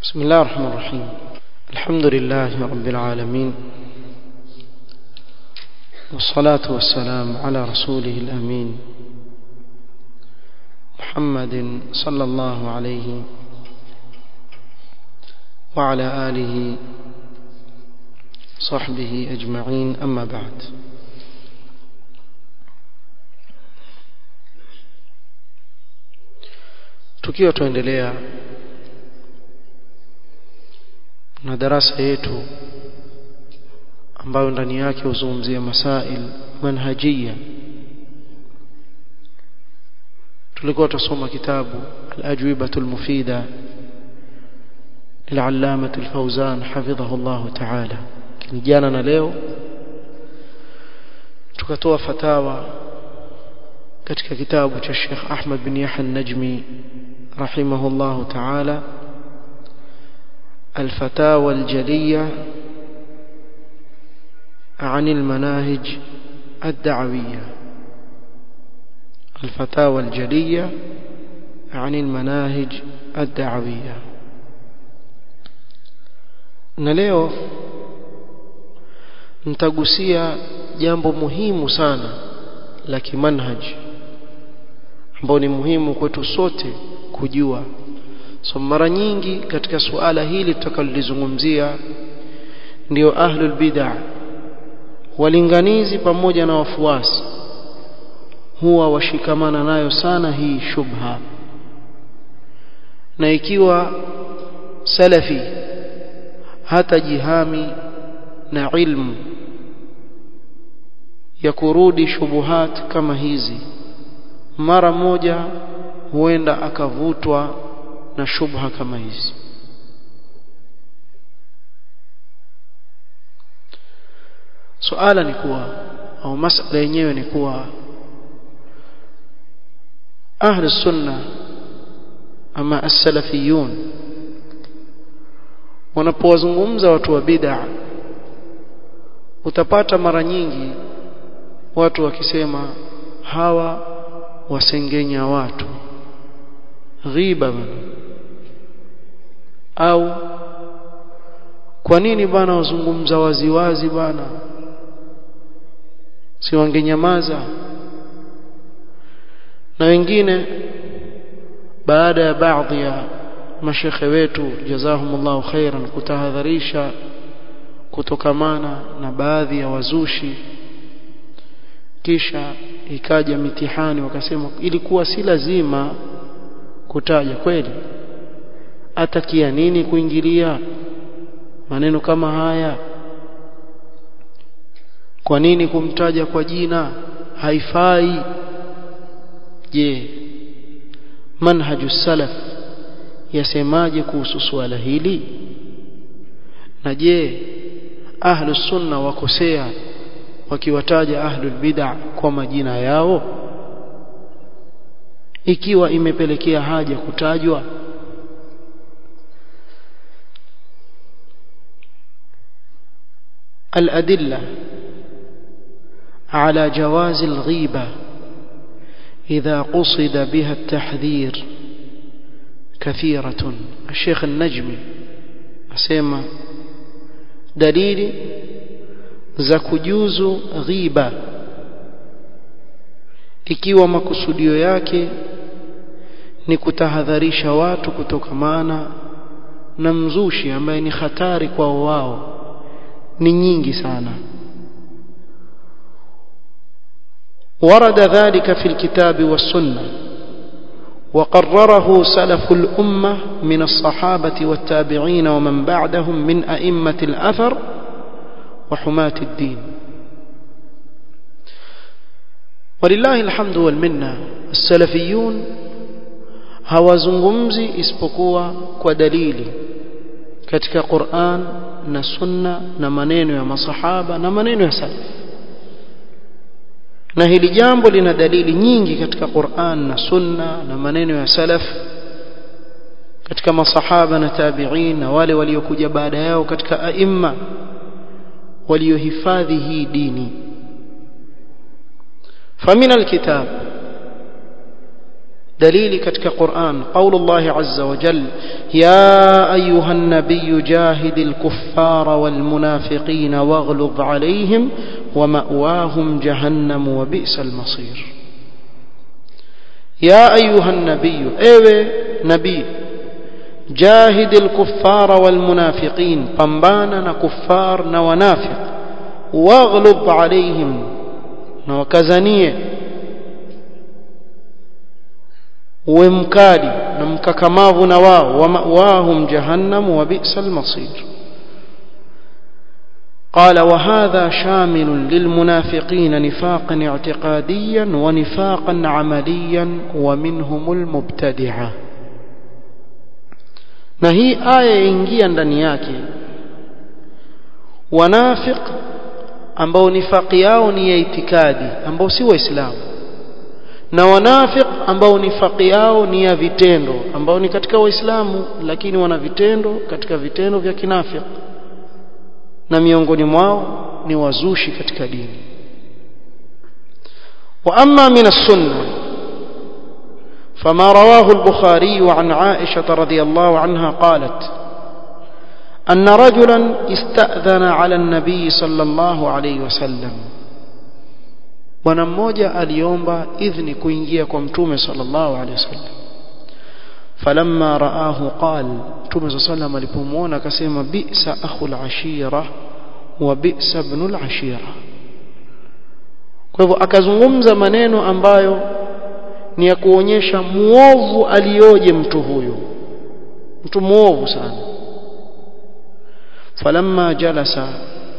بسم الله الرحمن الرحيم الحمد لله رب العالمين والصلاة والسلام على رسوله الأمين محمد صلى الله عليه وعلى آله صحبه أجمعين أما بعد tukiwa tuendelea na darasa yetu ambayo ndani yake huzungumzia masail manhajia tulikuwa tusoma kitabu al-ajwibatu al-mufida للعلامة الفوزان حفظه الله تعالى jana na leo tukatoa fatawa katika kitabu cha Sheikh Ahmad bin Yahya an-Najmi rahimahullah ta'ala الفتاوى الجلية عن المناهج الدعوية الفتاوى الجلية عن المناهج الدعوية na leo nitagusia jambo muhimu sana la kimanhaj ambao ni muhimu kwetu sote kujua so mara nyingi katika suala hili tutakalolizungumzia ndio ahlul bid'ah walinganizi pamoja na wafuasi huwa washikamana nayo sana hii shubha na ikiwa salafi hata jihami na ilmu ya kurudi shubuhat kama hizi mara moja huenda akavutwa na shubha kama hizi suala ni kuwa au masala yenyewe ni kuwa ahli sunna ama as-salafiyun wanapowazungumza watu wa bid'a utapata mara nyingi watu wakisema hawa wasengenya watu ghiba bana au kwa nini bana wazungumza waziwazi bana si wangenyamaza na wengine baada ya baadhi ya mashekhe wetu jazahumullahu khairan kutahadharisha kutokamana na baadhi ya wazushi kisha ikaja mitihani wakasema ilikuwa si lazima kutaja kweli atakia nini kuingilia maneno kama haya kwa nini kumtaja kwa jina haifai je manhaju salaf yasemaje kuhusu swala hili na je ahlu sunna wakosea wakiwataja ahlul bid'ah kwa majina yao ikiwa imepelekea haja kutajwa الأدلة على جواز الغيبة إذا قصد بها التحذير كثيرة الشيخ النجمي أسيما دليل زكجوز غيبة ikiwa makusudio yake ni kutahadharisha watu kutokamana na mzushi ambaye ni hatari kwao wao ni nyingi sana ورد ذلك في الكتاب والسنة وقرره سلف الأمة من الصحابة والتابعين ومن بعدهم من أئمة الأثر وحماة الدين ولله الحمد والمنة السلفيون hawazungumzi isipokuwa kwa dalili katika Qur'an na sunna na maneno ya masahaba na maneno ya salaf na hili jambo lina dalili nyingi katika Qur'an na sunna na maneno ya salaf katika masahaba na tabi'in na wale waliokuja baada yao katika aima waliohifadhi hii dini famina alkitab دليل كتك قرآن قول الله عز وجل يا أيها النبي جاهد الكفار والمنافقين واغلظ عليهم ومأواهم جهنم وبئس المصير يا أيها النبي ايوه نبي جاهد الكفار والمنافقين pambana كفار ونافق واغلظ عليهم وكزنيه uwe mkali na mkakamavu na wao wa mawahum jahannam wa bi'sal masir قال وهذا شامل للمنافقين نفاقا اعتقاديا ونفاقا عمليا ومنهم المبتدعه na hii aya ingia ndani yake wanafiq ambao nifaqi yao ni ya itikadi ambao si waislamu na wanafiq ambao nifaqi yao ni ya vitendo ambao ni katika waislamu lakini wana vitendo katika vitendo vya kinafiq na miongoni mwao ni wazushi katika dini wa amma min as-sunnah فما رواه البخاري عن عائشة رضي الله عنها قالت أن رجلا استأذن على النبي صلى الله عليه وسلم bwana mmoja aliomba idhni kuingia kwa mtume sallallahu alaihi wasallam falamma raahu qal mtume sallallahu alaihi alipomuona akasema bi'sa akhul ashira wa bi'sa ibnul ashira kwa hivyo akazungumza maneno ambayo ni ya kuonyesha muovu alioje mtu huyu mtu muovu sana falamma jalasa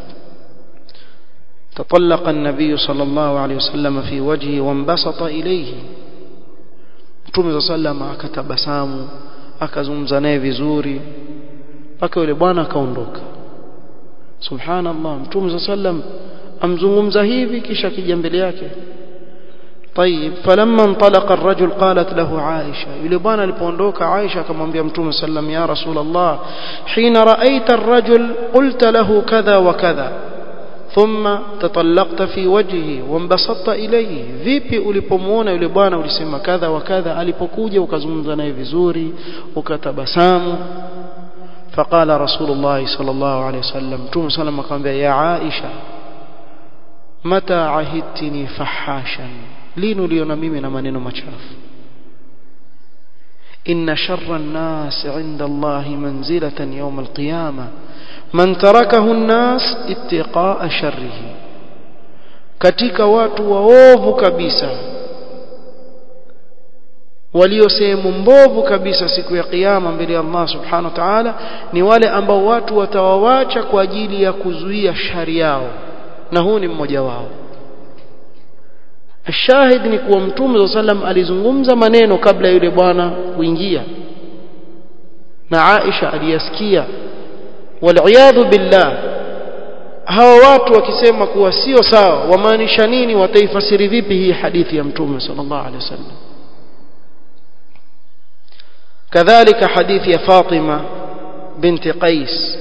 تطلق النبي صلى الله عليه وسلم في وجهه وانبسط إليه Mtume صلى الله عليه وسلم akatabasamu akazungumza naye vizuri mpaka yule bwana akaondoka subhanallah Mtume صلى الله عليه وسلم amzungumza hivi kisha kija mbele yake طيب فلما انطلق الرجل قالت له عائشة yule bwana alipoondoka Aisha akamwambia Mtume sallam ya Rasul Allah حين رأيت الرجل قلت له كذا وكذا ثم تطلقت في وجهه وانبسطت إليه vipi ulipomuona yule bwana ulisema kadha wa kadha alipokuja ukazungumza naye vizuri ukatabasamu فقال رسول الله صلى الله عليه وسلم متوم صلى الله عليه وسلم يا عائشة متى عهدتني فحاشا lini uliona mimi na maneno machafu inna sharra an-nas 'inda Allah manzilatan yawm al-qiyamah man tarakahu an-nas ittiqa'a sharrihi katika watu waovu kabisa walio sehemu mbovu kabisa siku ya kiyama mbele ya Allah subhanahu wa ta'ala ni wale ambao watu watawawacha kwa ajili ya kuzuia shari yao na huu ni mmoja wao Shahid ni kuwa Mtume sallam alizungumza maneno kabla yule bwana kuingia na Aisha aliyasikia waliyadhu billah hawa watu wakisema kuwa sio sawa wamaanisha nini wataifasiri vipi hii hadithi ya Mtume sallallahu alaihi wasallam kadhalika hadithi ya Fatima binti Qais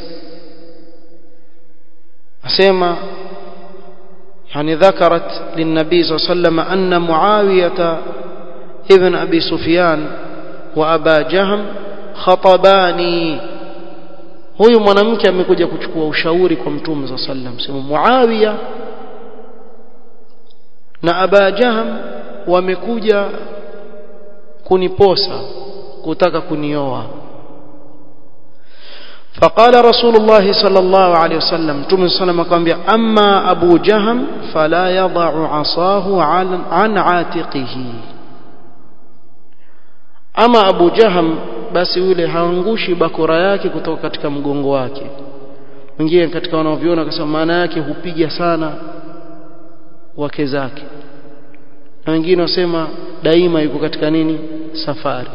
asema يعني ذكرت للنبي صلى الله عليه وسلم أن معاوية ابن أبي سفيان وأبا جهم خطباني huyu mwanamke amekuja kuchukua ushauri kwa mtume za sallam sema Muawiya na Aba Jaham wamekuja kuniposa kutaka kunioa فقال رسول الله صلى الله عليه وسلم تم صلى الله عليه وسلم أما أبو جهم فلا يضع عصاه عن عاتقه أما أبو جهم basi yule haangushi bakora yake kutoka katika mgongo wake wengine katika wanaoviona akasema maana yake hupiga sana wake zake na wengine wasema daima yuko katika nini safari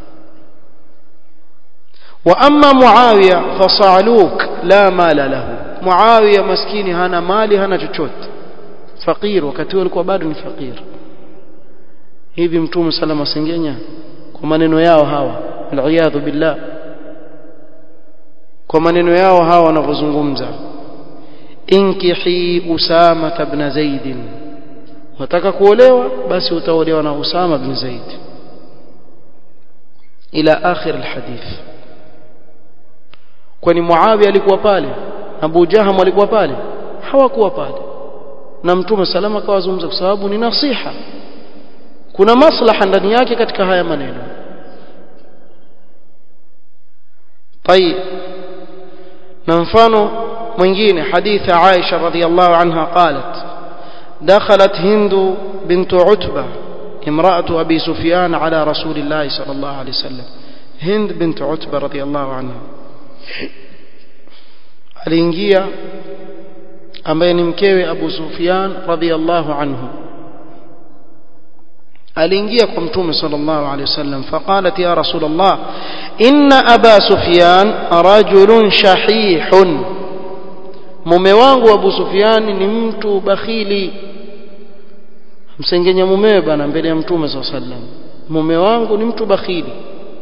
واما معاويه فصعلوك لا مال له معاويه maskini hana mali hana chochote fakir wakati huo alikuwa bado ni fakir hivi mtume salama sengenya kwa maneno yao hawa aliyadhu billah kwa maneno yao hawa wanavyozungumza inkihi usama ibn zaid wataka kuolewa basi utaolewa na usama ibn zaid ila akhir alhadith kwani Muawiya alikuwa pale Abu Jaham alikuwa pale hawakuwa pale na mtume salama akawazungumza kwa sababu ni nasiha kuna maslaha ndani yake katika haya maneno طيب na mfano mwingine hadithi Aisha radhiallahu anha qalat دخلت هند بنت عتبة امرأة أبي سفيان على رسول الله صلى الله عليه وسلم هند بنت عتبة رضي الله عنها aliingia ambaye ni mkewe Abu Sufyan radhiallahu anhu aliingia kwa mtume sallallahu alayhi wasallam faqalat ya rasul Allah inna aba sufyan rajulun shahihun mume wangu Abu Sufyan ni mtu bakhili msengenya mumewe bana mbele ya mtume sallallahu alayhi wasallam mume wangu ni mtu bakhili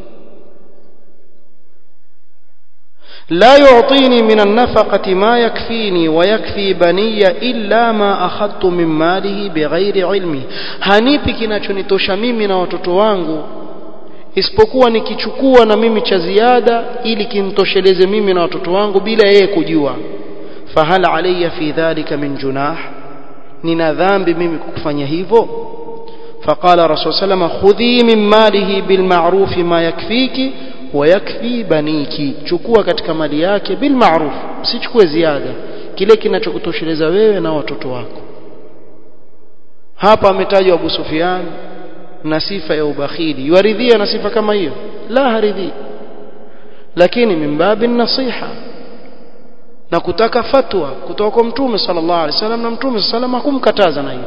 لا يعطيني من النفقة ما يكفيني ويكفي بني إلا ما أخذت من ماله بغير علمي hanipi kinachonitosha mimi na watoto wangu isipokuwa nikichukua na mimi cha ziada ili kimtosheleze mimi na watoto wangu bila yeye kujua fahal alayya fi dhalika min junah nina dhambi mimi kufanya hivyo فقال رسول الله صلى الله عليه وسلم خذي من ماله بالمعروف ما يكفيك ويكفي بنيك chukua katika mali yake bil ma'ruf usichukue ziada kile kinachokutosheleza wewe na watoto wako hapa ametajwa Abu Sufyan na sifa ya ubakhili yuaridhia na sifa kama hiyo la haridhi lakini mimbabi nasiha na kutaka fatwa kutoka kwa mtume sallallahu alaihi wasallam na mtume sallallahu alaihi wasallam hakumkataza na hilo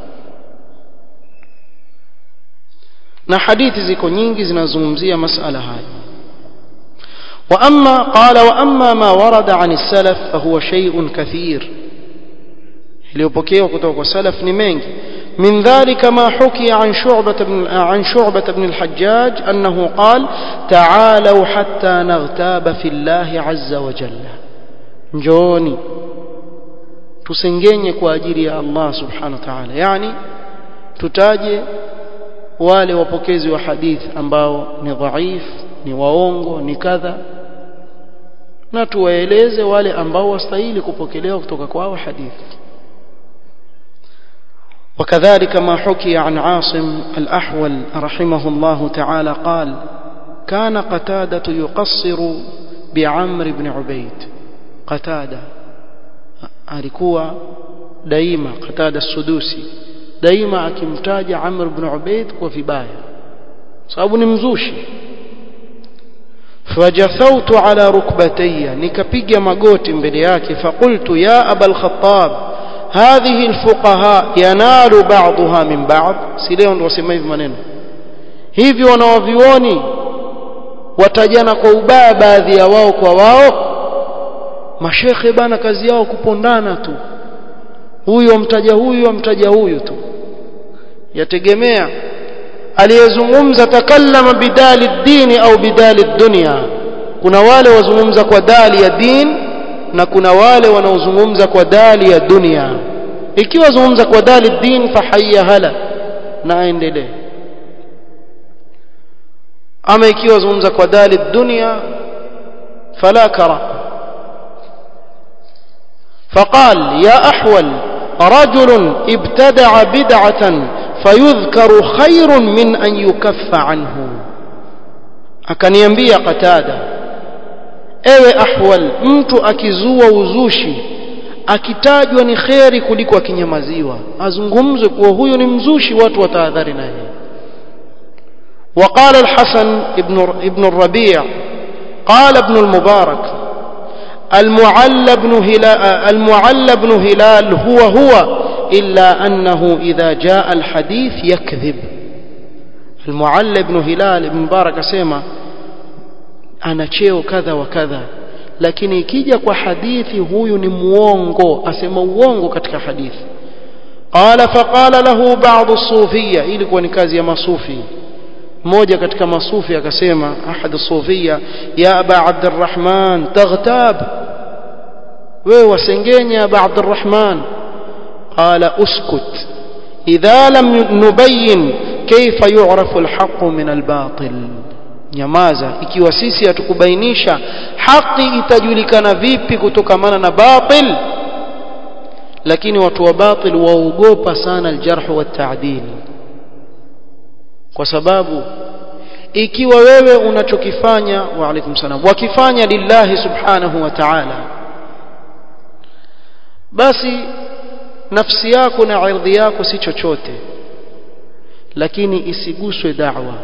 na hadithi ziko nyingi zinazungumzia masala haya واما قال واما ما ورد عن السلف فهو شيء كثير iliyopokewa kutoka kwa salaf ni mengi من ذلك ما حكي عن شعبة بن عن شعبة بن الحجاج أنه قال تعالوا حتى نغتاب في الله عز وجل نجوني tusengenye kwa ajili ya Allah subhanahu wa ta'ala yani tutaje wale wapokezi wa hadithi ambao ni dhaif ni waongo ni kadha na tuwaeleze wale ambao wastahili kupokelewa kutoka kwao hadithi وكذلك ما حكي عن عاصم الأحول رحمه الله تعالى قال كان قتادة يقصر بعمر بن عبيد قتادة alikuwa daima qatada sudusi daima akimtaja Amr ibn Ubayd kwa vibaya sababu ni mzushi fajathautu ala rukbatayya nikapiga magoti mbele yake faqultu ya abal khattab hadhihi alfuqaha yanalu ba'daha min ba'd si leo ndio wasema hivi maneno hivi wanawavioni watajana kwa ubaya baadhi ya wao kwa wao mashekhe bana kazi yao kupondana tu huyu amtaja huyu amtaja huyu tu yategemea aliyezungumza takallama bidali dini au bidali dunya kuna wale wazungumza kwa dali ya din na kuna wale wanaozungumza kwa dali ya dunia ikiwa zungumza kwa dali din fahayya hala na aendelee ama ikiwa zungumza kwa dali dunia fala kara فقال يا أحول رجل ابتدع بدعة فيذكر خير من أن يكف عنه akaniambia qatada ewe ahwal mtu akizua uzushi akitajwa ni kheri kuliko akinyamaziwa azungumzwe kuwa huyo ni mzushi watu watahadhari naye وقال الحسن ابن ابن الربيع قال ابن المبارك المعلى بن هلال المعلى بن هلال هو هو إلا أنه إذا جاء الحديث يكذب المعلى بن هلال ابن مبارك سيما أنا cheo kadha wa kadha lakini ikija kwa hadithi huyu ni muongo asema uongo katika hadithi qala faqala lahu ba'd as-sufiyya ilikuwa ni kazi ya masufi mmoja katika masufi akasema ahad as-sufiyya ya aba abdurrahman taghtab wewe wasengenya aba abdurrahman qala uskut idha lam nubayyin kayfa yu'rafu al-haqq min al-batil nyamaza ikiwa sisi hatukubainisha haki itajulikana vipi kutokamana na batil lakini watu wa batil waogopa sana aljarh wa ta'dil kwa sababu ikiwa wewe unachokifanya wa alaikum salam wakifanya lillahi subhanahu wa ta'ala basi nafsi yako na ardhi yako si chochote lakini isiguswe da'wa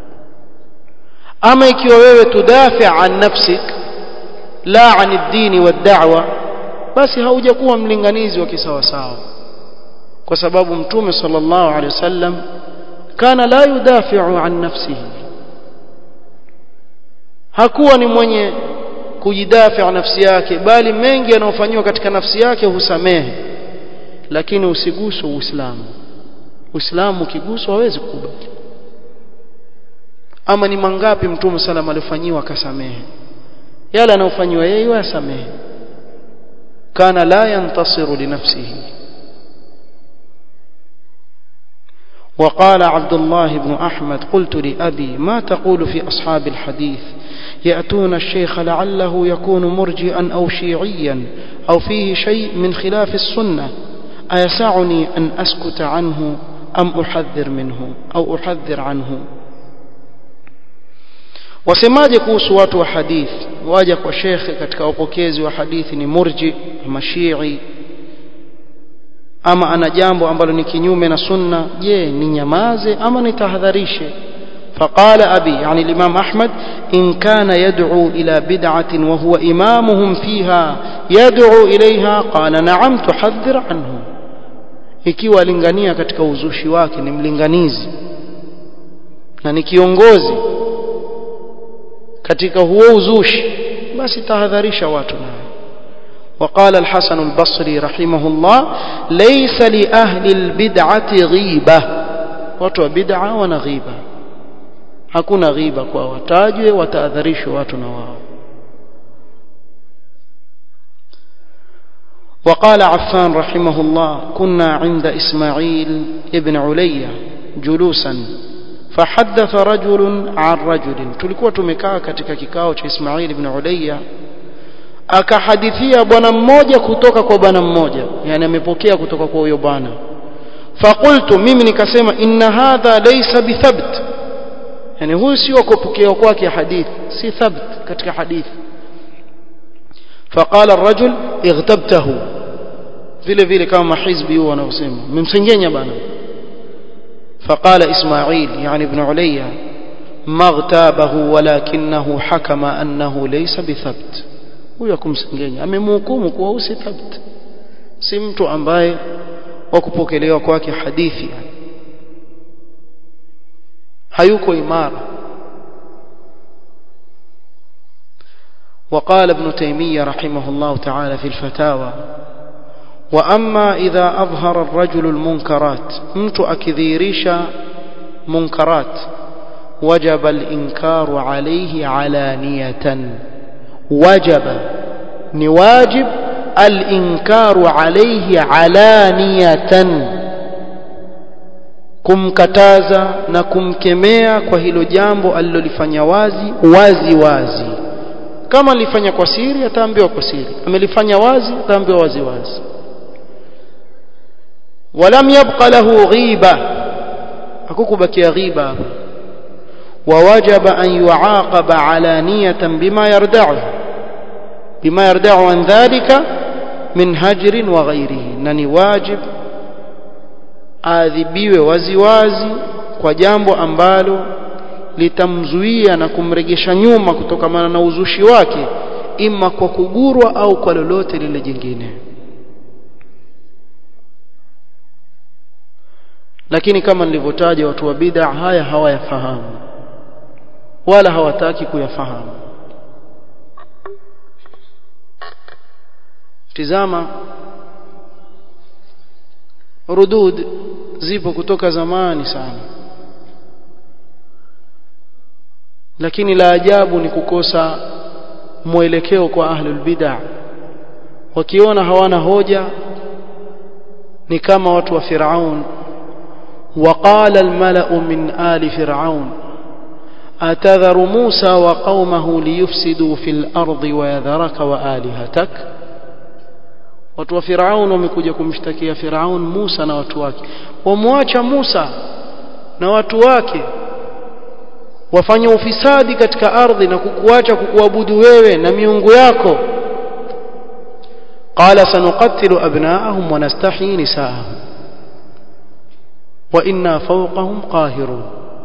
ama ikiwa wewe tudafi an nafsik la an ad-din wad-da'wa basi haujakuwa mlinganizi wa kisawasawa kwa sababu mtume sallallahu alaihi wasallam kana la yudafi'u an nafsihi hakuwa ni mwenye kujidafi nafsi yake bali mengi yanayofanywa katika nafsi yake husamehe lakini usiguswe uislamu uislamu ukiguswa hawezi kukubali ama ni mangapi mtume sallam alifanyiwa akasamehe yale anayofanyiwa yeye asamehe kana la yantasiru linafsihi وقال عبد الله بن أحمد قلت لأبي ما تقول في أصحاب الحديث يأتون الشيخ لعله يكون مرجئا أو شيعيا أو فيه شيء من خلاف السنة أيسعني أن أسكت عنه أم أحذر منه أو أحذر عنه wasemaje kuhusu watu wa hadithi waja kwa shekhe katika upokezi wa hadithi ni murji ama shii ama ana jambo ambalo ni kinyume na sunna je ni nyamaze ama nitahadharishe فقال أبي يعني الإمام أحمد إن كان يدعو إلى بدعة وهو إمامهم فيها يدعو إليها قال نعم تحذر عنه ikiwa alingania katika uzushi wake ni mlinganizi na ni kiongozi katika huo uzushi basi tahadharisha watu naye وقال الحسن البصري رحمه الله ليس لأهل البدعة غيبة watu wa bid'a wana ghiba hakuna ghiba kwa watajwe wataadharishwe watu na wao وقال عفان رحمه الله كنا عند إسماعيل ابن عليا جلوسا فحدث رجل عن رجل tulikuwa tumekaa katika kikao cha Ismail ibn Ulayya akahadithia bwana mmoja kutoka kwa bwana mmoja yani amepokea kutoka kwa huyo bwana faqultu mimi nikasema inna hadha laysa bithabt yani huyu sio kupokea kwake hadithi si thabt katika hadithi فقال الرجل اغتبته vile vile kama mahizbi huwa wanaosema mmemsengenya bana فقال إسماعيل يعني ابن عليا ما اغتابه ولكنه حكم أنه ليس بثبت huyo kumsengenya amemhukumu kuwa si thabt si mtu ambaye wakupokelewa kwake hadithi hayuko imara وقال ابن تيمية رحمه الله تعالى في الفتاوى وأما إذا أظهر الرجل المنكرات مت أكذيريش منكرات وجب الإنكار عليه علانية وجب نواجب الإنكار عليه علانية kumkataza na kumkemea kwa hilo jambo alilolifanya wazi wazi wazi kama alifanya kwa siri ataambiwa kwa siri amelifanya wazi ataambiwa wazi wazi ولم يبق له غيبة hakukubakia ghiba ووجب أن يعاقب علانية بما يردعه بما يردعه عن ذلك من هجر وغيره نني واجب adhibiwe waziwazi kwa jambo ambalo litamzuia na kumregesha nyuma kutokamana na uzushi wake ima kwa kugurwa au kwa lolote lile jingine lakini kama nilivyotaja watu wa bid'a haya hawayafahamu wala hawataki kuyafahamu tizama rudud zipo kutoka zamani sana lakini la ajabu ni kukosa mwelekeo kwa ahlul bid'ah wakiona hawana hoja ni kama watu wa Firaun وقال الملأ من آل فرعون أتذر موسى وقومه ليفسدوا في الأرض ويذرك وآلهتك watu wa Firaun wamekuja kumshtakia Firaun Musa na watu wake wamwacha Musa na watu wake wafanye ufisadi katika ardhi na kukuacha kukuabudu wewe na miungu yako qala sanuqattilu abna'ahum wa nastahyi nisa'ahum wa inna fawqahum qahirun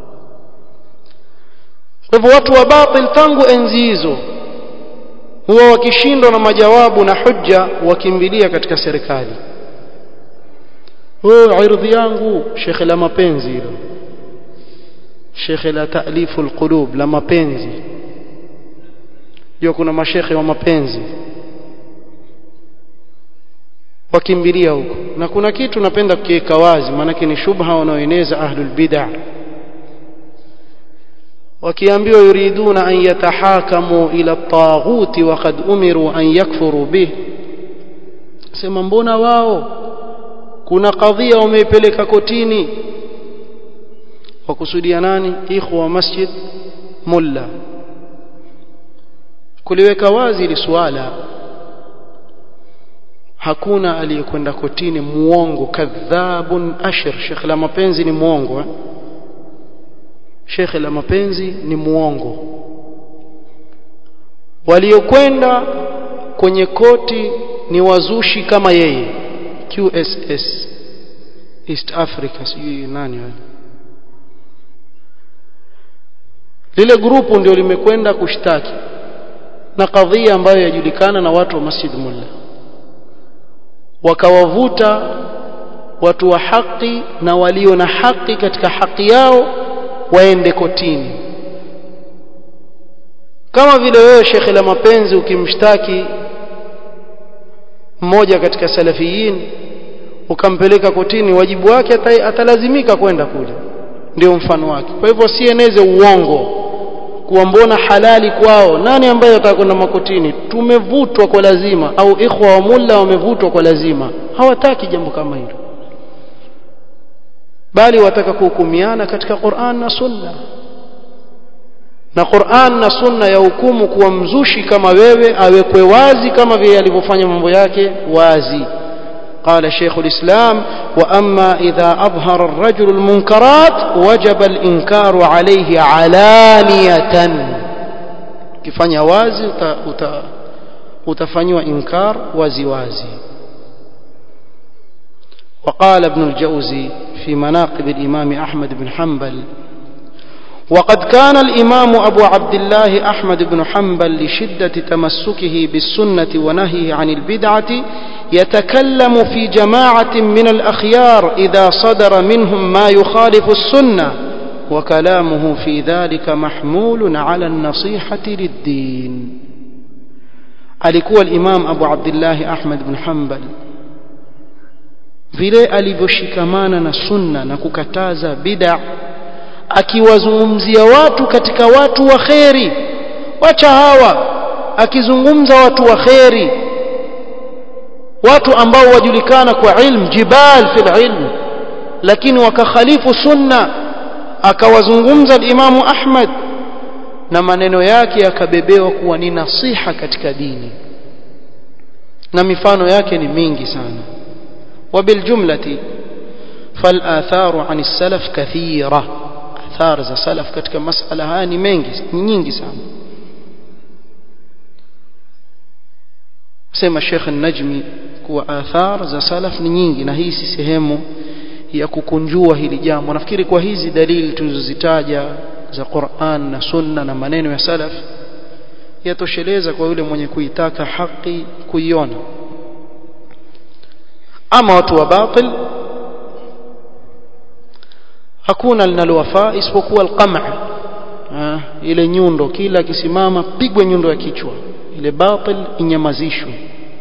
kwa hivyo watu wa batil tangu enzi hizo huwa wakishindwa na majawabu na hujja wakimbilia katika serikali oh irdhi yangu shekhe la mapenzi hilo shekhe la taalifu alqulub la mapenzi hiyo kuna mashekhe wa mapenzi wakimbilia huko na kuna kitu napenda kukiweka wazi maanake ni shubha wanaoeneza ahlul bid'ah wakiambiwa yuriduna an yatahakamu ila at-taghuti wa qad umiru an yakfuru bih sema mbona wao kuna kadhia wameipeleka kotini wakusudia nani ikhwa masjid mulla kuliweka wazi ili swala hakuna aliyekwenda kotini muongo kadhabun ashir shekh la mapenzi ni muongo eh? shekhe la mapenzi ni muongo waliokwenda kwenye koti ni wazushi kama yeye QSS East Africa sijui nani wale lile grupu ndio limekwenda kushtaki na kadhia ambayo yajulikana na watu wa Masjid Mulla wakawavuta watu wa haki na walio na haki katika haki yao waende kotini kama vile wewe shekhe la mapenzi ukimshtaki mmoja katika salafiyin ukampeleka kotini wajibu wake atalazimika kwenda kule ndio mfano wake kwa hivyo sieneze uongo kuwa mbona halali kwao nani ambaye atakwenda makotini tumevutwa kwa lazima au ikhwa wa mulla wamevutwa kwa lazima hawataki jambo kama hilo bali wataka kuhukumiana katika Qur'an na Sunna na Qur'an na Sunna ya hukumu kuwa mzushi kama wewe awekwe wazi kama vile alivyofanya mambo yake wazi قال شيخ الإسلام وأما إذا أظهر الرجل المنكرات وجب الإنكار عليه علانية كفانيا وازي utafanywa inkar wazi wazi وقال ابن الجوزي في مناقب الإمام أحمد بن حنبل وقد كان الإمام أبو عبد الله أحمد بن حنبل لشدة تمسكه بالسنة ونهيه عن البدعة يتكلم في جماعة من الأخيار إذا صدر منهم ما يخالف السنة وكلامه في ذلك محمول على النصيحة للدين alikuwa الإمام أبو عبد الله أحمد بن حنبل vile alivyoshikamana na sunna na kukataza bid'a akiwazungumzia watu katika watu wa kheri wacha hawa akizungumza watu wa kheri watu ambao wajulikana kwa ilmu jibal fil ilm lakini wakakhalifu sunna akawazungumza imamu Ahmad na maneno yake yakabebewa kuwa ni nasiha katika dini na mifano yake ni mingi sana وبالجملة فالآثار عن السلف كثيرة آثار za salaf katika masala haya ni mengi ni nyingi sana sema Sheikh An-Najmi kuwa athar za salaf ni nyingi na hii si sehemu ya kukunjua hili jambo nafikiri kwa hizi dalili tulizozitaja za Qur'an na Sunna na maneno ya salaf yatosheleza kwa yule mwenye kuitaka haki kuiona ama watu wa batil hakuna linalowafaa isipokuwa alqam' ile nyundo kila akisimama pigwe nyundo ya kichwa ile batil inyamazishwe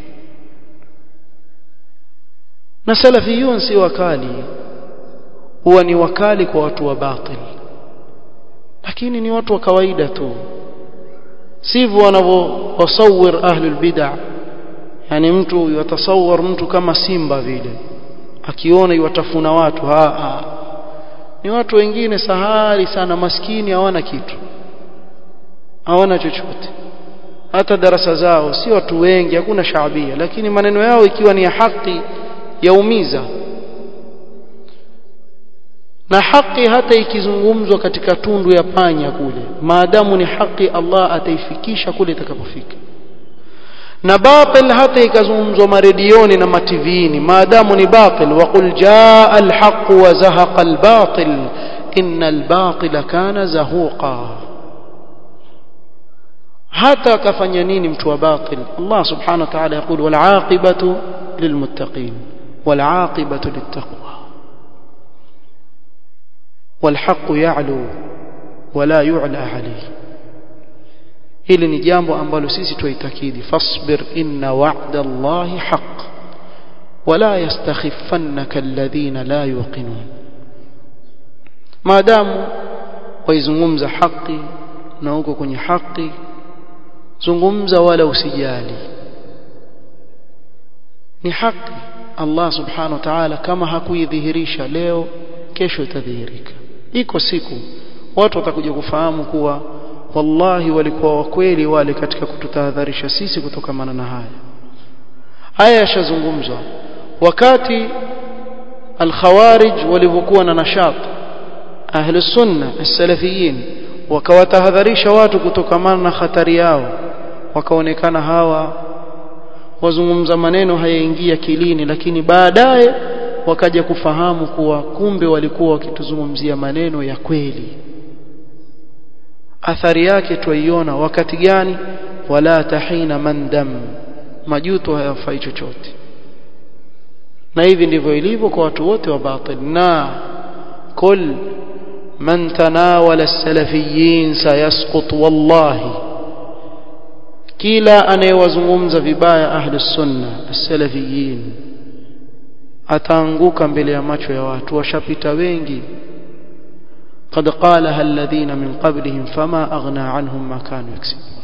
na salafiyun si wakali huwa ni wakali kwa watu wa batil lakini ni watu wa kawaida tu sivyo wanavyowasawir ahlul bid'ah yani mtu yatasawar mtu kama simba vile akiona iwatafuna watu ha, ha. ni watu wengine sahari sana maskini hawana kitu hawana chochote hata darasa zao si watu wengi hakuna shaabia lakini maneno yao ikiwa ni ya haki yaumiza na haki hata ikizungumzwa katika tundu ya panya kule maadamu ni haki Allah ataifikisha kule itakapofika na batil hata ikazungumzwa maredioni na mativini maadamu ni batil waqul jaa alhaq wa zahaqa albatil inna albatila kana zahuqa hata akafanya nini mtu wa batil Allah subhanahu wa ta'ala يقول والعاقبة للمتقين والعاقبة للتقوى والحق يعلو ولا يعلى عليه hili ni jambo ambalo sisi tuitakidi fasbir inna wa'da Allahi haqq wala yastakhiffannaka alladhina la yuqinun maadamu waizungumza haki na uko kwenye haki zungumza wala usijali ni haki Allah subhanahu wa ta'ala kama hakuidhihirisha leo kesho itadhihirika iko siku watu watakuja kufahamu kuwa wallahi walikuwa wakweli wale katika kututahadharisha sisi kutokamana na haya haya yashazungumzwa wakati al-khawarij walivyokuwa na nashat ahli sunna as-salafiyin wakawatahadharisha watu kutokamana na hatari yao wakaonekana hawa wazungumza maneno hayaingia kilini lakini baadaye wakaja kufahamu kuwa kumbe walikuwa wakituzungumzia maneno ya kweli athari yake tuiona wakati gani wala tahina mandam majuto hayafai chochote na hivi ndivyo ilivyo kwa watu wote wa batil na kul man tanawala salafiyin sayasqut wallahi kila anayewazungumza vibaya ahli sunna as-salafiyin ataanguka mbele ya macho ya watu washapita wengi قد قالها الذين من قبلهم فما أغنى عنهم ما كانوا يكسبون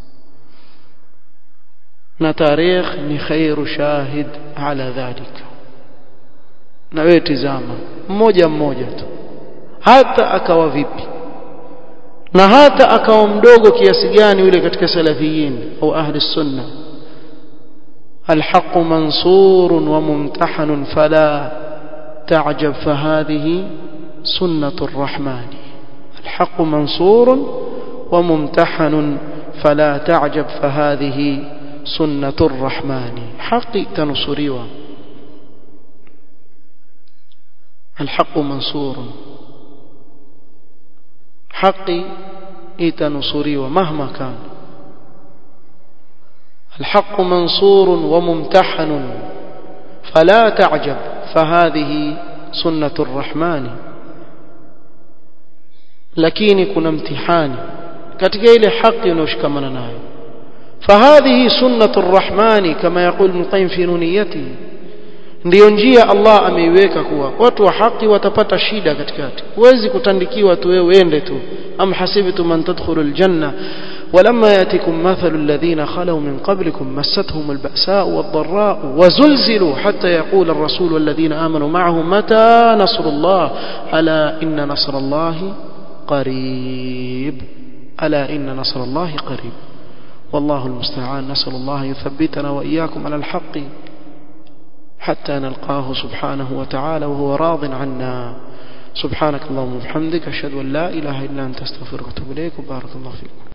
na tarikh ni khairu shahid ala dhalika na wewe tizama mmoja mmoja tu hata akawa vipi na hata akawa mdogo kiasi gani yule katika salafiyin au ahli sunna الحق منصور وممتحن فلا تعجب فهذه سنة الرحمن الحق منصور وممتحن فلا تعجب فهذه سنة الرحمن حق تنصريوا الحق منصور حق تنصريوا مهما كان الحق منصور وممتحن فلا تعجب فهذه سنة الرحمن lakini kuna mtihani katika ile haki unayoshikamana nayo fahadhihi sunnatu rrahmani kama yaqul ibn qayyim fi nuniyatihi ndiyo njia Allah ameiweka kuwa watu wa haki watapata shida katikati huwezi kutandikiwa tu wewe uende tu am hasibtum man tadkhulu aljanna ولما ياتكم مثل الذين خلوا من قبلكم مستهم البأساء والضراء وزلزلوا حتى يقول الرسول والذين آمنوا معه متى نصر الله ألا إن نصر الله قريب ألا إن نصر الله قريب والله المستعان نسأل الله يثبتنا وإياكم على الحق حتى نلقاه سبحانه وتعالى وهو راض عنا سبحانك اللهم وبحمدك أشهد أن لا إله إلا أنت استغفرك وأتوب إليك وبارك الله فيكم